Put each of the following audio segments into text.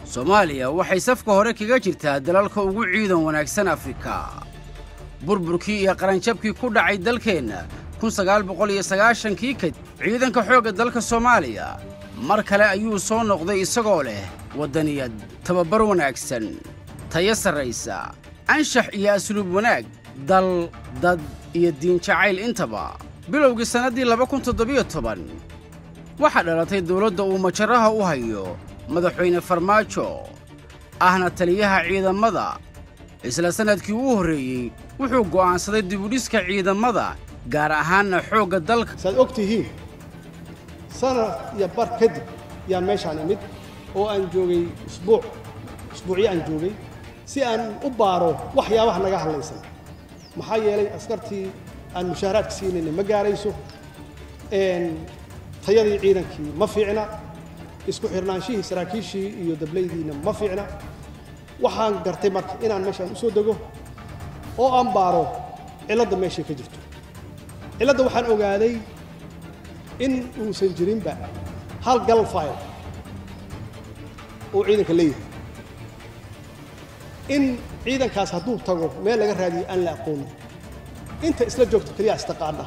soomaaliya waxay safka hore kaga jirtaa dalalka ugu ciidan wanaagsan afrika burburkii iyo qaranjabkii ku dhacay dalkeenna kun sagaal boqol iyo sagaashankii kadib ciidanka xoogga dalka soomaaliya mar kale ayuu soo noqday isagoo leh waddaniyad tababar wanaagsan tayo sarraysa anshax iyo asluub wanaag dal dad iyo diinjacayl intaba bilowgii sannaddii laba kun toddobiyo toban waxaa dhalatay dawladda uu majaraha u hayo madaxweyne farmaajo ahna taliyaha ciidammada isla sannadkii uu horreeyey wuxuu go'aansaday dibudhiska ciidammada gaar ahaanna xoogga dalka saad og tihiin sanad iyo bar kadib yaan meeshaan imid oo aan joogay usbuuc usbuucyo aan joogay si aan u baaro waxyaabaha naga hadlaysan maxaa yeelay askartii aan mushaaharaadka siinayna ma gaarayso tayadii ciidankii ma fiicna isku xirnaanshihii saraakiishii iyo dablaydiina ma fiicna waxaan gartay marka inaan meeshaan u soo dego oo aan baaro cilladda meeshay ka jirto cilladda waxaan ogaaday in uusan jirinba hal gal file uu ciidanka leeyahay in ciidankaas hadduu tago meel laga raadiyo aan la aqoonin inta isla joogto keliya istaqaana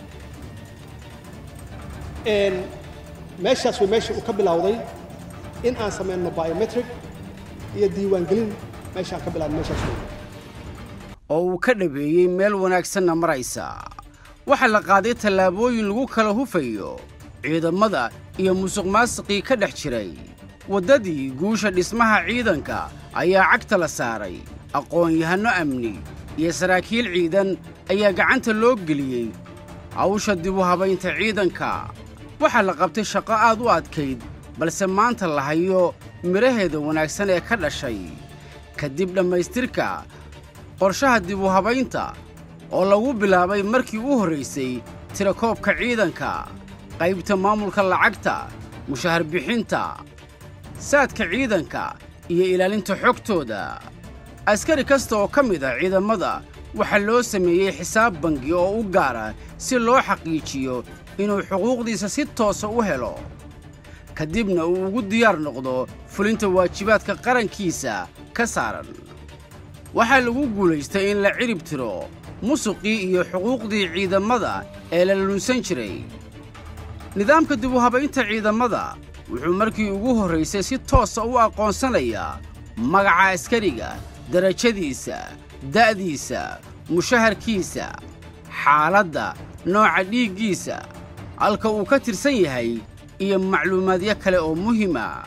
meeshaas way meesha uu ka bilowday in aan samayno biometric iyo diiwaangelin meeshaan ka bilaabno meeshaas wey oo uu ka dhabeeyey meel wanaagsanna maraysa waxaa la qaaday tallaabooyin lagu kala hufayo ciidammada iyo musuqmaasiqii ka dhex jiray waddadii guusha dhismaha ciidanka ayaa cagta la saaray aqoon-yahanno amni iyo saraakiil ciidan ayaa gacanta loo geliyey hawsha dibu habaynta ciidanka waxaa la qabtay shaqo aad u adkayd balse maanta la hayo midhaheeda wanaagsan ee ka dhashay kadib dhammaystirka qorshaha dibu habaynta oo lagu bilaabay markii u horraysay tirakoobka ciidanka qaybta maamulka lacagta mushahar bixinta saadka ciidanka iyo ilaalinta xogtooda askari kasta oo ka mid ah ciidammada waxaa loo sameeyey xisaab bangi oo u gaara si loo xaqiijiyo inuu xuquuqdiisa si toosa u helo ka dibna uu ugu diyaar noqdo fulinta waajibaadka qarankiisa ka saaran waxaa lagu guulaystay in la cirib tiro musuqii iyo xuquuqdii ciidammada ee la lunsan jiray nidaamka dibu habaynta ciidammada wuxuu markii ugu horraysay si toosa u aqoonsanayaa magaca askariga darajadiisa da'diisa mushaharkiisa xaaladda nooca dhiiggiisa halka uu ka tirsan yahay iyo macluumaadyo kale oo muhima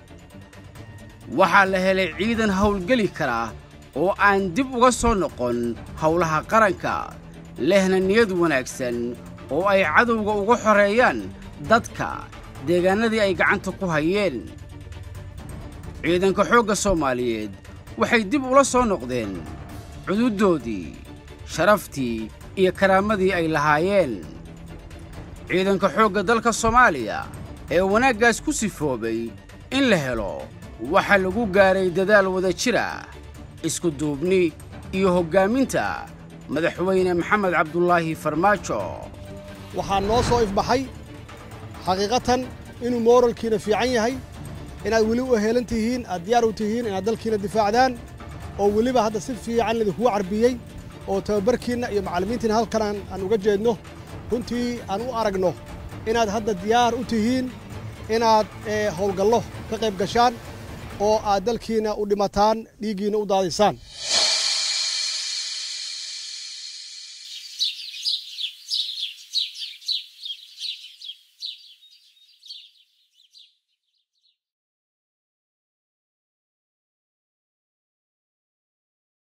waxaa la helay ciidan hawlgeli kara oo aan dib uga soo noqon howlaha qaranka lehna niyad wanaagsan oo ay cadowga uga xoreeyaan dadka deegaannadii ay gacanta ku hayeen ciidanka xoogga soomaaliyeed waxay dib ula soo noqdeen cududdoodii sharaftii iyo karaamadii ay lahaayeen ciidanka xoogga dalka soomaaliya ee wanaaggaas ku sifoobay in la helo waxaa lagu gaaray dadaal wada jira isku duubni iyo hoggaaminta madaxweyne maxamed cabdulaahi farmaajo waxaa noo soo ifbaxay xaqiiqatan inuu mooralkiina fiican yahay inaad weli u heelan tihiin aad diyaar u tihiin inaad dalkiina difaacdaan oo weliba hadda si fiican idinkugu carbiyey oo tababarkiinna iyo macallimiintiina halkan aan uga jeedno runtii aan u aragno inaad hadda diyaar u tihiin inaad howlgallo ka qayb gashaan oo aad dalkiina u dhimataan dhiiggiinna u daadisaan